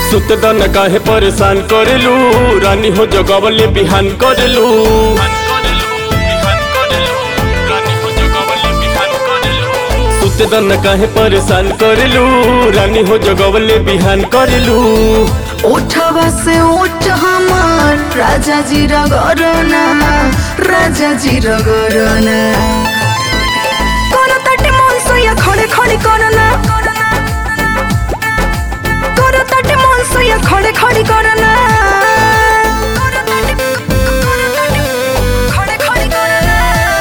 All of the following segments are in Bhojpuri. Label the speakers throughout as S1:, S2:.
S1: सुत दन काहे परेशान करेलू रानी हो जगवले बिहान करेलू सुत दन काहे परेशान करेलू रानी हो जगवले बिहान करेलू
S2: ओठवा से ओठ हमार राजा जी रगरना राजा जी रगरना कोन तटे मन सोया खड़े खड़े करना कोन तटे मन सोया खड़े खड़े करना खड़े खड़े करना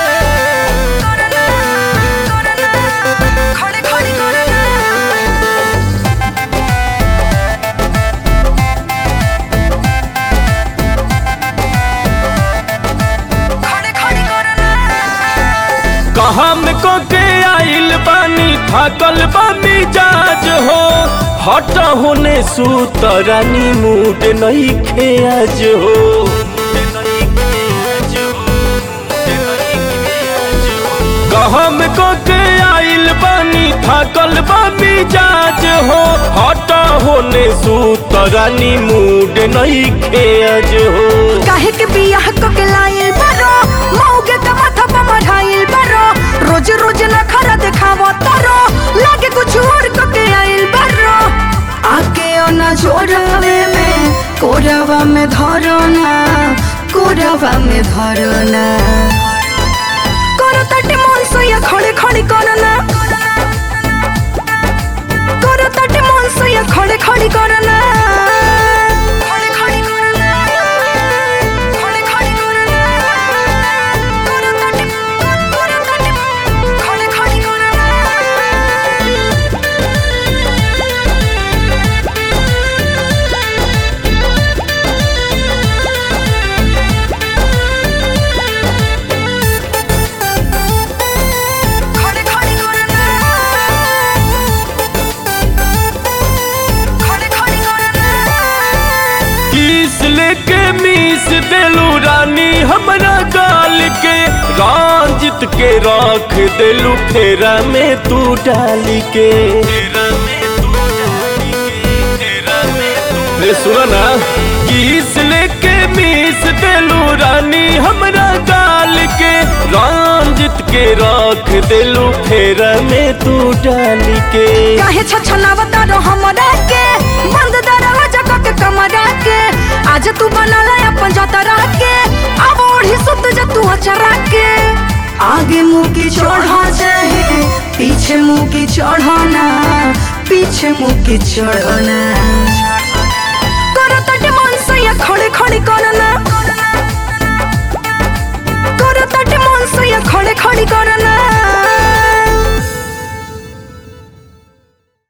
S2: खड़े खड़े करना खड़े खड़े करना
S1: कहा में को के आइल बानी थाकल बानी जाज हो हट होने सूत रानी मूड नहीं खे आज हो कहा में को के आइल बानी थाकल बानी जाज हो हट होने सूत रानी मूड नहीं खे आज हो
S2: काहे के बियाह क के लाइल बारो मौगे के माथा पे मढ़ाइल बारो रोज रोज न खरा देखावो तारो लागे कुछ और क के आइल बारो आके ओना जोड़ावे में कोरावा में धरो ना कोरावा में धरो ना करो तटे मन सोया खड़े खड़े करना करो तटे मन सोया खड़े खड़े करना खड़े खड़े करना खड़े खड़े करना करो तटे करो तटे खड़े खड़े करना खड़े खड़े करना खड़े खड़े करना
S1: किस लेके मीस देलू रानी हमरा गाल के रांजित के राख देलू फेरा में तू डाल के रे सुना ना किस लेके मीस देलू रानी हमरा गाल के रांजित के राख देलू फेरा में तू डाल के
S2: काहे छछनावता रो हमरा के बंद दरवाजा क के कमरा के आज तू बनाला अपन जतरा के अब ओढ़ी सुत जा तू अचरा के आगे मुंह की चढ़ा चाहे पीछे मुंह की चढ़ाना पीछे मुंह की चढ़ाना